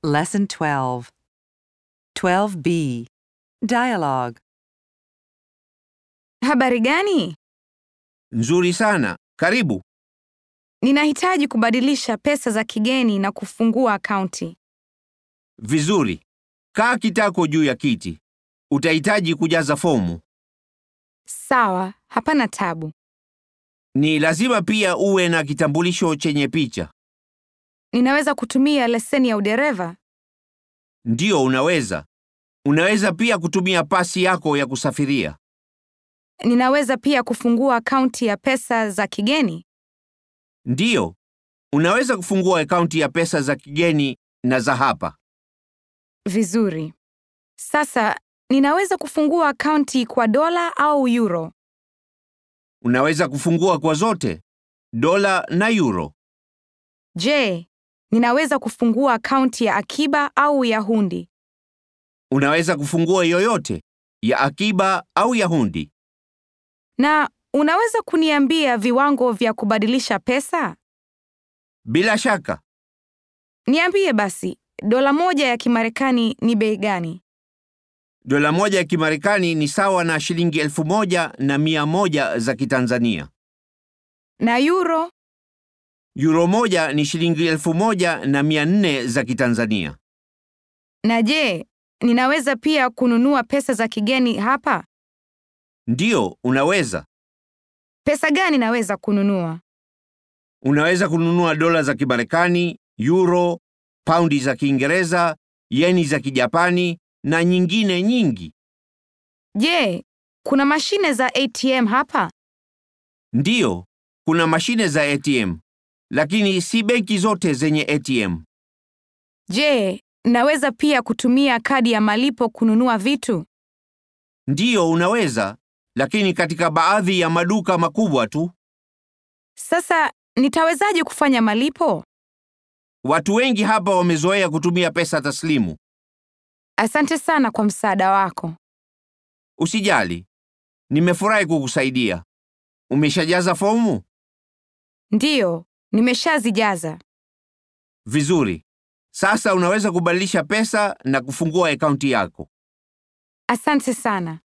Lesson 12. 12b. Dialogue. Habari gani? Nzuri sana. Karibu. Ninahitaji kubadilisha pesa za kigeni na kufungua akaunti. Vizuri. Kaa kitako juu ya kiti. Utahitaji kujaza fomu. Sawa, hapana tabu. Ni lazima pia uwe na kitambulisho chenye picha. Ninaweza kutumia leseni ya udereva? Ndiyo, unaweza. Unaweza pia kutumia pasi yako ya kusafiria. Ninaweza pia kufungua akaunti ya pesa za kigeni? Ndiyo, unaweza kufungua akaunti ya pesa za kigeni na za hapa. Vizuri. Sasa, ninaweza kufungua akaunti kwa dola au euro? Unaweza kufungua kwa zote, dola na euro. Je, ninaweza kufungua akaunti ya akiba au ya hundi? Unaweza kufungua yoyote, ya akiba au ya hundi. Na unaweza kuniambia viwango vya kubadilisha pesa? Bila shaka, Niambie basi, dola moja ya Kimarekani ni bei gani? dola moja ya Kimarekani ni sawa na shilingi elfu moja na mia moja za Kitanzania. Na euro? Euro moja ni shilingi elfu moja na mia nne za Kitanzania. Na je, ninaweza pia kununua pesa za kigeni hapa? Ndiyo, unaweza. Pesa gani naweza kununua? Unaweza kununua dola za Kimarekani, euro, paundi za Kiingereza, yeni za Kijapani na nyingine nyingi. Je, kuna mashine za ATM hapa? Ndiyo, kuna mashine za ATM, lakini si benki zote zenye ATM. Je, naweza pia kutumia kadi ya malipo kununua vitu? Ndiyo, unaweza, lakini katika baadhi ya maduka makubwa tu. Sasa, nitawezaje kufanya malipo? Watu wengi hapa wamezoea kutumia pesa taslimu. Asante sana kwa msaada wako. Usijali, nimefurahi kukusaidia. Umeshajaza fomu? Ndiyo, nimeshazijaza. Vizuri. Sasa unaweza kubadilisha pesa na kufungua akaunti yako. Asante sana.